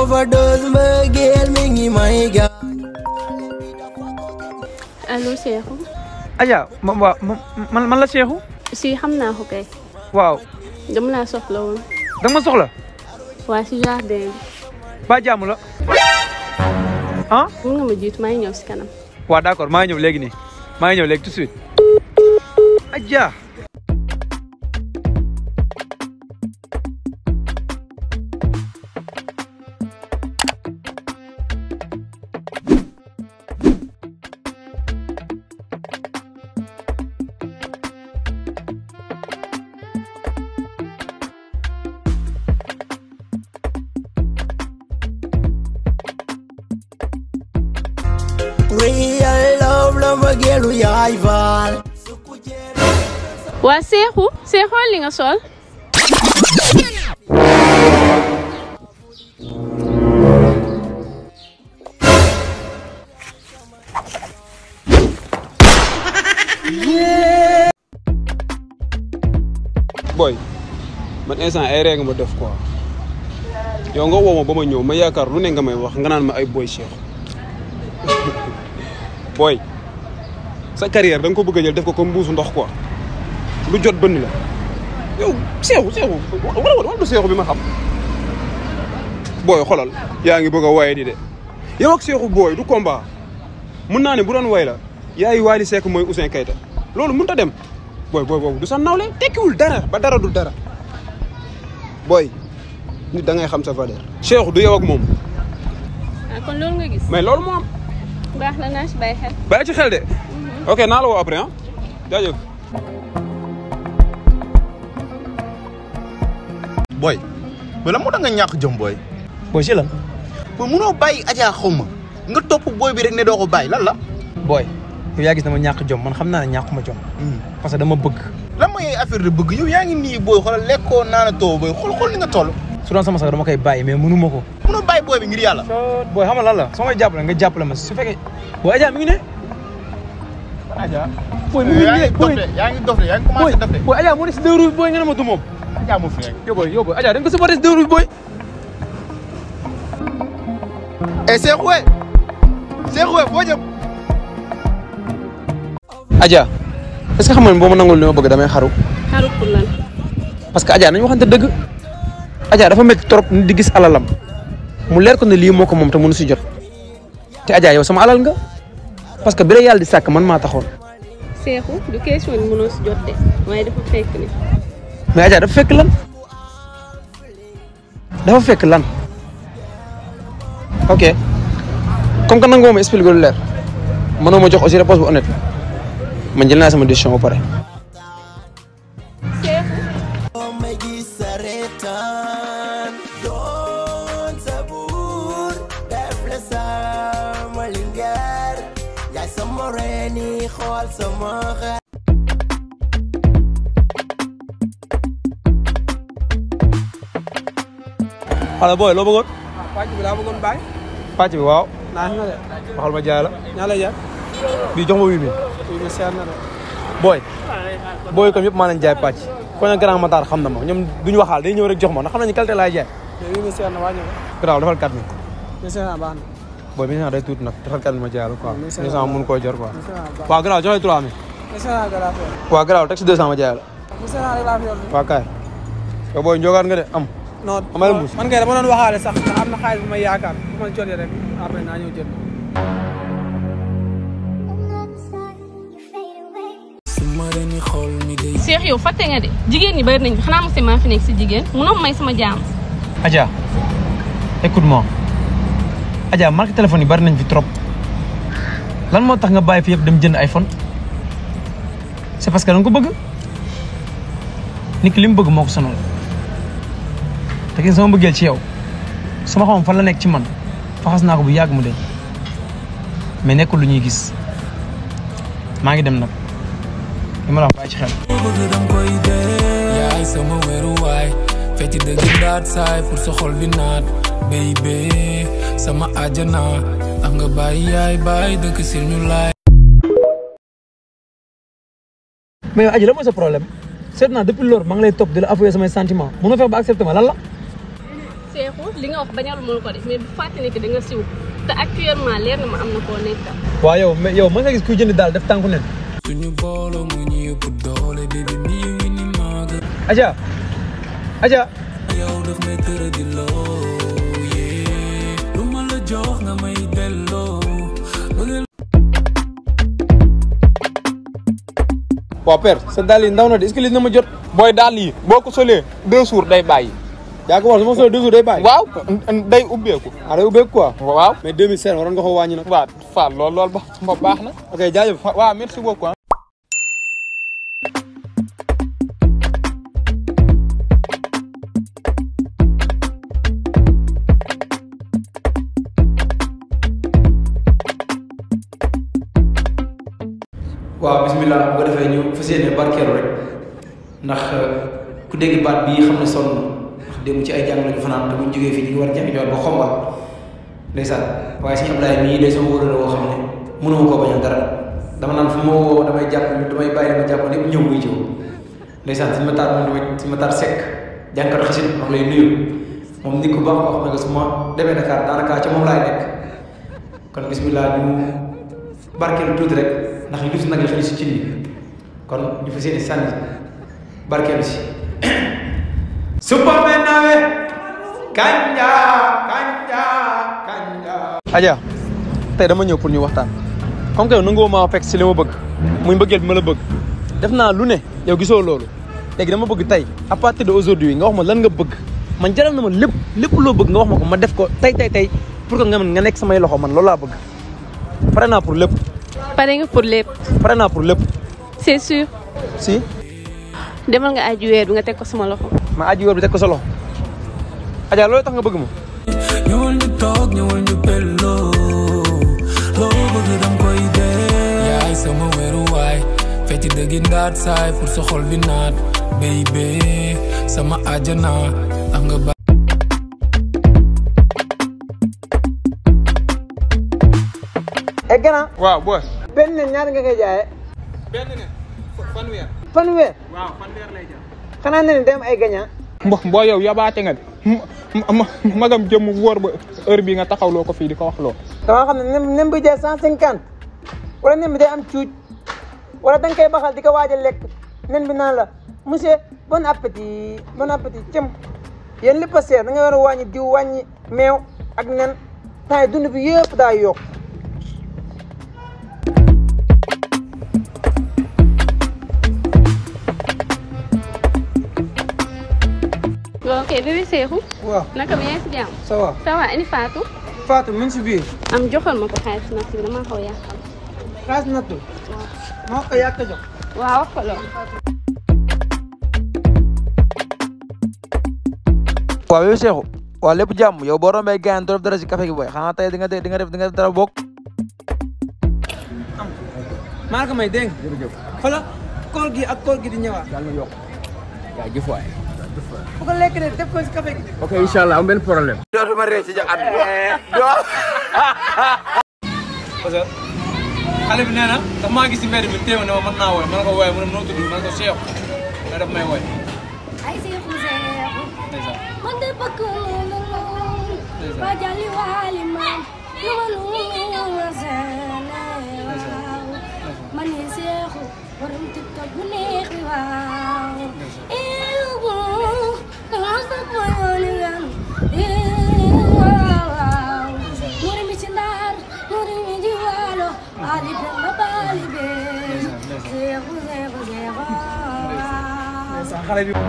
overdose mbëggeel mi ngi may gaañ allo Cheikhou Adja ma waaw man man la Cheikhou si xam naa ko kay waaw dama laa soxla woon da nga ma soxla waa si jardin ba jàmm la ah bi mun nga ma jiitu maa ngi ñëw si kanam waaw d'accord maa ngi ñëw léegi nii maa ngi ñëw léegi tout de suite Adja real love la mbëggeelu yaay faal waa Cheikhou Cheikhou li nga sol boy man instant ay ree nga ma def quoi yow nga woo ma ba ma ñëw ma yaakaar lu ne nga may wax nga naan ma ay boy Cheikh boy sa carrière da nga ko bëgg a jël def ko comme mbuusu ndox quoi lu jot bënn la yow Cheikhou Cheikhou wala wala du Cheikhou bi ma xam booy xolal yaa ngi bëgg a waye di de yow ak Cheikhou booy du combat mun naa ne bu doon way la yaay Wally Seck mooy Ouzin Keita loolu mënut a dem booy booy boobu du sa nawle tekkiwul dara ba dara du dara booy nit da ngay xam sa valeur. Cheikhou du yow ak moom ah kon loolu nga gis mais loolu moo am baax na naa si bàyyi xel bàyyi ci xel de ok naa la woo après ah jaajëf. booy booy la moo tax nga ñàkk jëm booy booy si lan booy munoo bàyyi Adja xaw ma nga topp booy bi rek ne doo ko bàyyi lan la booy yow yaa gis dama ñàkk jom man xam naa ne ñàkkuma jom parce que dama bëgg lan mooy affaire de bëgg yow yaa ngi nii booy xoolal lekkoo naana too booy xool xool ni nga toll su doon sama sax dama koy bàyyi mais mënu ma ko munoo bàyyi booy bi ngir yàlla booy xam nga lan la soo may jàppale nga jàppale ma su fekkee booy Adja mi ngi ne Adja booy mi ngi yaa ne ngi dof booy de yaa ngi dof de yaa ngi booy commencé dof de booy Adja moo ne si deux roues booy nga ne ma du moom Adja mu fi rek yow booy yow booy Adja da nga ko supporté si deux roues booy eh Cheikhou we Cheikhou we foo jëm Adja est-ce que xam nga ne boo ma nangul li ma bëgg damay xaru xaru pour lan parce que Adja nañu waxante dëgg Adja dafa métti trop nit di gis alalam mu leer ko ne lii moo ko moom te mënu si jot te Adja yow sama alal nga parce que bi la yàlla di sàkk man maa taxoon Cheikhou du question ni mënoo si jot de waaye dafa fekk ni mais Adja dafa fekk lan dafa fekk lan ok comme que nangoo ma expliqué lu leer mënoo ma jox aussi réponse bu honnête man jël naa sama décision ba pare. ma gis sa reetaan doon sa buur def la sama lingeer yaay sama reeni xool sama xel xale booy loo bëggoon. pàcc bi laa bëggoon bàyyi pàcc bi waaw. naa nga de waxal ma jaay la. ñaa lay jaar bii jox ma huit mille. fii ma seer na de booy. booy comme yëpp maa leen jaay pàcc. ko ne grand Matar xam na ma ñoom duñu waxaal day ñëw rek jox ma ndax xam nañu qualité laay jaay. mais fii ma seer na wàññi ko garaaw defal 4000. ma seer na baax na booy bi nga xam day tuuti nag defal 4000 ma jaay la quoi. mais c'est 200 mun koo jor quoi. ma seer na baax waaw garaaw joxe 3000. ma seer na garaaw fi waaw garaaw teg si 200 ma jaay la. ma seer na rek laa fi yor waaw kaay. yow booy njogaat nga de am. non Amal mbuus. man kay dama doon waxaale sax ndax am na xaalis bu may yaakaar bu ma jotee rek après naa ñëw jël Cheikh yow fàtte nga de jigéen ñi bari nañ xanaa mos maa fi nekk si jigéen munoo may sama jaam Adja écoute-moi Adja marque téléphone yi bari nañ fi trop lan moo tax nga bàyyi fi yëpp dem jënd iPhone c'est parce que da nga ko bëgg nit ki li mu bëgg moo ko sonal te gis sama bëggeel ci yow su ma xamoon fan la nekk ci man faxas naa ko bu yàgg mu deñ mais nekkul lu ñuy gis maa ngi dem nag li ma la wax bàyyi ci xel. bëgg dam koy dee yaay sama weeruwaay fecc dëgg ndaat saay pour sa xol bi naat baby sama àjjana tax nga bàyyi yaay bàyyi dëkk si ñu laay mais yow Adji la mooy sa problème seet naa depuis loolu maa ngi lay topp di la avouer samay sentiments mënoo fex ba accepté ma lan la Seexu li nga wax bañal mënu ko def mais bu fàtte ne que da nga siw te actuellement leer na ma am na koo nekkal. waaw yow mais yow mën nga gis kuy jënd daal def tànku nen suñu booloo mu ñu yëpp doole bébé mi ngi ni maaga Adja Adja yow daf may tëra di loo yee lu ma la jox nga may delloo bëgg waaw père sa daal yi ndaw na de est-ce que lii na ma jot booy daal yi boo ko solee deux jours day bàyyi. yaa ko wax su ma solee deux jours day bàyyi waaw day ubbeeku. ah day ubbeeku quoi waaw. mais 2005 waroon nga ko wàññi nag waaw Fall lool lool ba ba baax na. ok jaajëf waaw merci beaucoup ah. waaw bisimilah bu ko defee ñu fas yéene barkeelu rek ndax ku dégg baat bii xam ne sonn na ndax démb ci ay jàng lañu fanaan te buñ jógee fii ñu ngi war a jàng joor ba xombal ndeysaan waaye suñu Ablaye mii day sama wóorale woo xam ne mënuma koo bañal dara dama naan fu ma woo damay jàpp damay bàyyi ma jàpp lépp ñëw muy jiw ndeysaan suñu ma taar moom tamit suñu ma taar sekk jànkatu xasit wax lay nuyu moom nit ku baax boo xam ne que su ma demee Dakar daanaka ci moom laay nekk kon bisimilah ñu barkeelu tuuti rek ndax li si nag la xëy si cin bi kon ñu fa seeni sànni barkeelu si supame nawe kanja kanja kanja Adja tey dama ñëw pour ñu waxtaan comme que yow nangoo maa fekk si li ma bëgg muy mbëggeel bi ma la bëgg def naa lu ne yow gisoo loolu léegi dama bëgg tey à partir de aujourd'hui nga wax ma lan nga bëgg man jaral na ma lépp lépp loo bëgg nga wax ma ko ma def ko tey tey tey pour que nga mën nga nekk samay loxo man loolu laa bëgg pare naa pour lépp pare nga pour lépp pare naa pour lépp c'est sûr si demal nga aji weer bi nga teg ko sama loxo. ma aji wóor bi teg ko sa loxo Adja loolu tax nga bëgg ma ñëwal ñu toog ñëwal ñu belloo loo bëgg dam koy dee yaay sama weeruwaay fecc dëggi ndaat saay pour sa xol bi naat baby sama àjjana tax nga ba e gannaaw waaw booy. benn nen ñaata nga koy jaayee benn ne fanweer. fanweer waaw fanweer lay jar. xanaa ne dem ay gagnant mbo boo yow yabaate nga de ma ma magam jëmm wóor ba heure bii nga taxawloo ko fii di ko wax loo. dama xam ne nem nem bi jaay cent cinquante wala nen bi day am cuuj wala da nga koy baxal di ko waaj a lekk nen bi naan la monsieur bon appétit bon appétit cëm yéen lépp a seer da nga war a wàññi diw wàññi meew ak nen temps yi dund bi yëpp daa yokk ok bébé Seexu. waaw naka bi yaa ngi si jàmm. ça va ça va ani Fatou. Fatou mu ngi si biir am joxal ma ko xaalis nag si damaa xaw a yàqal. xaas nattu moo ko yàq jox waaw wax ko loolu. waaw yow Cheikhou waaw lépp jàmm yow boo rombee gaañ dorof dara si café gi booy xanaa tey di nga di nga def di nga def dara bokk am maa ko may dégg nga jërëjëf xoolal koor gi ak koor gi di ñëwaat yàlla na yokk yaa jëf waay bu ko lekk de def ko si café gi ok incha allah am benn problème dootuma réew ci ja at parce que xale bi nee na daf maa gis si mbedd mi téeméer ne ma mën naa woy ma ne ko woy mu ne noo tudd ma ne ko Cheikh da daf may woy ay seexu seexu ndeysaan man de bëgg na lool ba jali waali man lu ma lu ma seene waaw man ni seexu borom tiktok bu neex bi waaw eewu dama sopp ma yooni gan waaw muri mi ci ndaar muri mi di waalo baali be ma baali be seexu seexu seexu waaw xale bi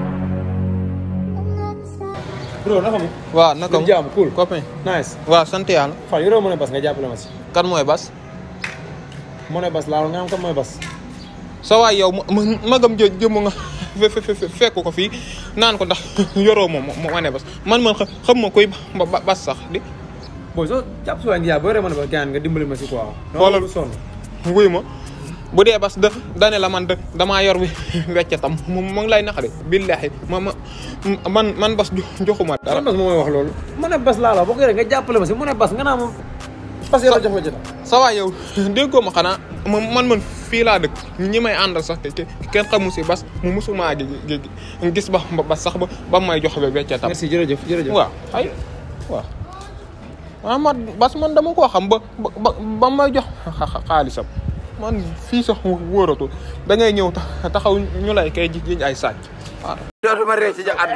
bro naka mu waaw naka mu jàmm cool copain. nice waaw sant yàlla. fan yoroo mën a bas nga jàppale ma si kan mooy bas. mën a bas laa nga am kan mooy bas sa waay yow ma ma- magam jë jëmm nga fe fe fe fekk ko fii naan ko ndax yoroo moom moo wane bas man man xa- xam ma koy ba ba- bas sax di. booy soo jàpp si waa ngi boo yoree mën a bas gaan nga dimbali ma si quoi Xoolal. bu sonn wuy ma bu dee bas da dane la man da damaa yor wi weccatam mu mu ngi lay naxari billahi ma ma man man bas jo- joxuma dara. kan bas moo may wax loolu mën a bas laa la boo ko yoree nga jàppale ma si mën a bas nga naa moom parce que yow jox ma jënd sa waay yow déggoo ma xanaa man man man fii laa dëkk ñi may àndal sax te kenn xamu si bas mu musuma gi gi gis ba ba sax ba ba may jox ba weccatam merci jërëjëf jërëjëf waaw ay waaw waaw man bas man dama koo xam ba ba ba may jox xaalisam man fii sax wóoratu da ngay ñëw taxaw ñu lay kay jiñ ay sàcc waaw dootuma réer ci ja at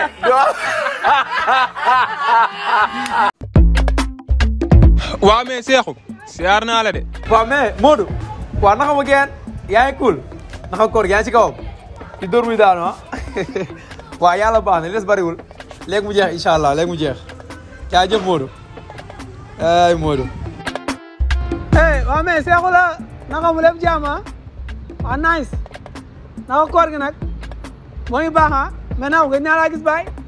waaw mais Seexu siyaar naa la de waaw mais Modou waaw naka ma geen yaa ngi cool naka koor yaa ngi ci kawam di dóor muy daanu ah waaw yàlla baax na li des bariwul léegi mu jeex incha allah léegi mu jeex jaajëf Modou ay Modou hey waaw mais Seexu la naka mu lépp jàmm ah waaw nice naka koor gi nag moo ngi baax ah mais naaw gëj naa laa gis baay